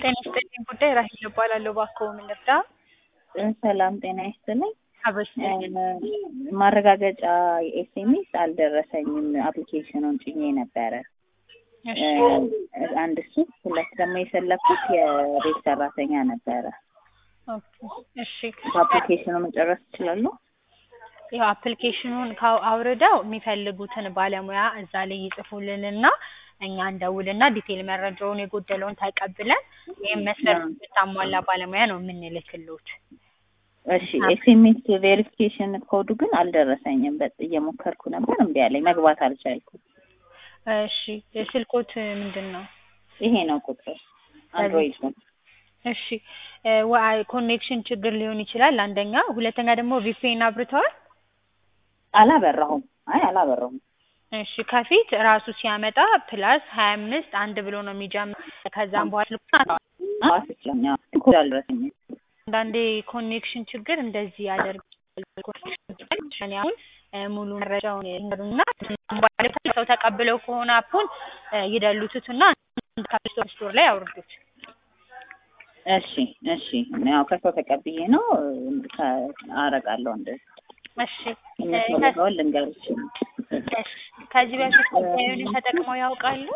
ጤና ይስጥልኝ ጉዳይ ራሄል እባላለሁ። እባክዎ ምን ልርዳ? ሰላም ጤና ይስጥልኝ። አብረሽ ማረጋገጫ ኤስኤምኤስ አልደረሰኝም። አፕሊኬሽኑን ጭኜ ነበረ። እሺ አንድ እሱ፣ ሁለት ደግሞ የፈለኩት የቤት ሰራተኛ ነበረ። ኦኬ፣ እሺ በአፕሊኬሽኑ መጨረስ ይችላሉ? ያው አፕሊኬሽኑን ካው አውርደው የሚፈልጉትን ባለሙያ እዛ ላይ ይጽፉልንና እኛ እንደውልና ዲቴል መረጃውን የጎደለውን ተቀብለን ይህም መስፈርት የምታሟላ ባለሙያ ነው የምንልክሎት። እሺ ኤስኤምኤስ ቬሪፊኬሽን ኮዱ ግን አልደረሰኝም። በጥ እየሞከርኩ ነበር፣ እምቢ አለኝ። መግባት አልቻልኩም። እሺ የስልኮት ምንድን ነው? ይሄ ነው ቁጥር አንድሮይድ ነው። እሺ ኮኔክሽን ችግር ሊሆን ይችላል አንደኛ። ሁለተኛ ደግሞ ቪፒኤን አብርተዋል? አላበራሁም። አይ አላበራሁም። እሺ ከፊት ራሱ ሲያመጣ ፕላስ ሀያ አምስት አንድ ብሎ ነው የሚጀምር። ከዛም በኋላ ስልኩን ዋስችለኛ ኮድ አልደረሰኝም። አንዳንዴ ኮኔክሽን ችግር እንደዚህ ያደርጋል። አሁን ሙሉ መረጃውን ይንገሩና ሰው ተቀብለው ከሆነ አፑን ይደሉቱትና ከፕሌይ ስቶር ላይ አውርዱት። እሺ እሺ፣ ያው ከሰው ተቀብዬ ነው አረጋለሁ እንደዚህ። እሺ የሚፈልገውን ልንገርሽ። ከዚህ በፊት ጉዳዩን ተጠቅመው ያውቃሉ?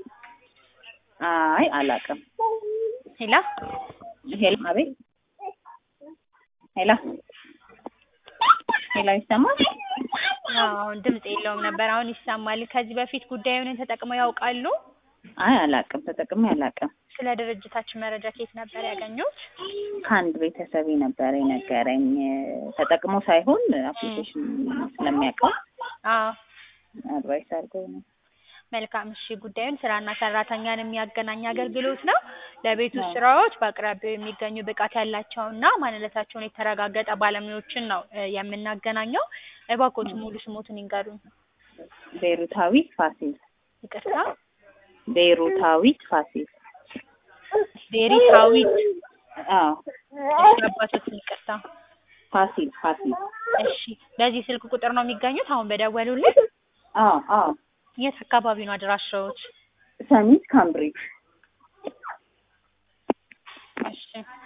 አይ አላውቅም። ሄላ ሄላ፣ አቤት፣ ሄላ ሄላ፣ ይሰማል? አሁን ድምጽ የለውም ነበር፣ አሁን ይሰማል። ከዚህ በፊት ጉዳዩን ተጠቅመው ያውቃሉ? አይ አላውቅም፣ ተጠቅሜ አላውቅም። ስለ ድርጅታችን መረጃ ከየት ነበር ያገኙት? ከአንድ ቤተሰብ ነበር የነገረኝ። ተጠቅሞ ሳይሆን አፕሊኬሽን ስለሚያውቀው አዎ አድቫይስ አድርጎኝ ነው። መልካም እሺ። ጉዳዩን ስራና ሰራተኛን የሚያገናኝ አገልግሎት ነው። ለቤት ውስጥ ስራዎች በአቅራቢያው የሚገኙ ብቃት ያላቸውና ማንነታቸውን የተረጋገጠ ባለሙያዎችን ነው የምናገናኘው። እባክዎት ሙሉ ስሞትን ይንገሩኝ። ቤሩታዊት ፋሲል። ይቅርታ፣ ቤሩታዊት ፋሲል። ቤሪታዊት። አዎ እሺ፣ አባቶትን ይቅርታ። ፋሲል ፋሲል። እሺ፣ በዚህ ስልክ ቁጥር ነው የሚገኙት አሁን በደወሉልን? አዎ አዎ። የት አካባቢ ነው አድራሻዎች? ሰሚት ካምብሪጅ። እሺ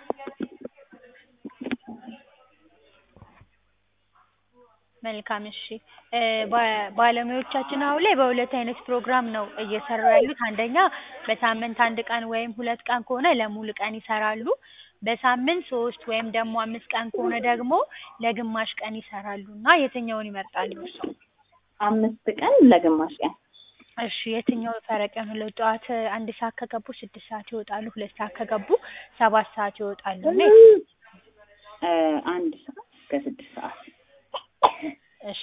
መልካም እሺ። ባለሙያዎቻችን አሁን ላይ በሁለት አይነት ፕሮግራም ነው እየሰሩ ያሉት። አንደኛ በሳምንት አንድ ቀን ወይም ሁለት ቀን ከሆነ ለሙሉ ቀን ይሰራሉ። በሳምንት ሶስት ወይም ደግሞ አምስት ቀን ከሆነ ደግሞ ለግማሽ ቀን ይሰራሉ እና የትኛውን ይመርጣሉ እርስዎ? አምስት ቀን ለግማሽ ቀን። እሺ የትኛው ፈረቅ ነው? ጠዋት አንድ ሰዓት ከገቡ ስድስት ሰዓት ይወጣሉ። ሁለት ሰዓት ከገቡ ሰባት ሰዓት ይወጣሉ። እና አንድ ሰዓት እስከ ስድስት ሰዓት። እሺ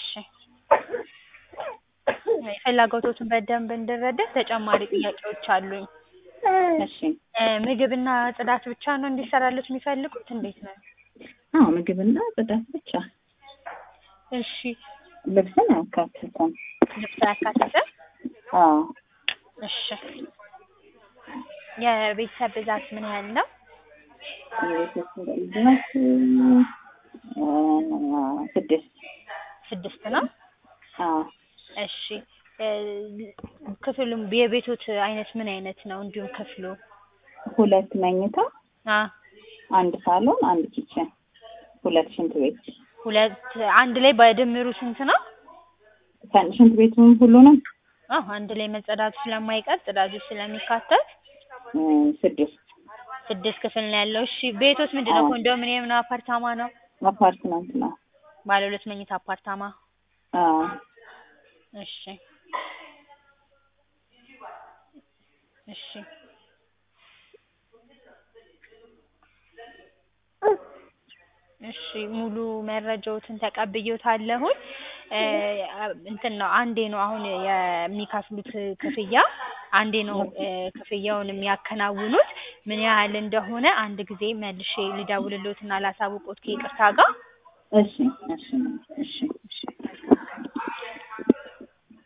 ፍላጎቶቱን በደንብ እንድረዳ ተጨማሪ ጥያቄዎች አሉኝ። እሺ ምግብና ጽዳት ብቻ ነው እንዲሰራሉት የሚፈልጉት? እንዴት ነው? አዎ ምግብና ጽዳት ብቻ። እሺ ልብስን አያካትትም። ልብስ አያካትትም? አዎ እሺ የቤተሰብ ብዛት ምን ያህል ነው? የቤተሰብ ብዛት ስድስት ስድስት ነው። አዎ እሺ ክፍሉም የቤቶት አይነት ምን አይነት ነው? እንዲሁም ክፍሉ ሁለት መኝታ፣ አ አንድ ሳሎን፣ አንድ ኪችን፣ ሁለት ሽንት ቤት። ሁለት አንድ ላይ በድምሩ ስንት ነው? ሽንት ቤቱን ሁሉንም አዎ አንድ ላይ መጸዳቱ ስለማይቀር ጽዳቱ ስለሚካተት ስድስት ስድስት ክፍል ነው ያለው። እሺ ቤቶት ምንድን ነው? ኮንዶሚኒየም ነው? አፓርታማ ነው? አፓርትመንት ነው። ባለ ሁለት መኝታ አፓርታማ። አዎ እሺ እሺ እሺ ሙሉ መረጃዎትን ተቀብዬዎታለሁኝ። እንትን ነው አንዴ ነው አሁን የሚከፍሉት ክፍያ አንዴ ነው ክፍያውን የሚያከናውኑት። ምን ያህል እንደሆነ አንድ ጊዜ መልሼ ልደውልልዎትና ላሳውቅዎት ከይቅርታ ጋር። እሺ እሺ እሺ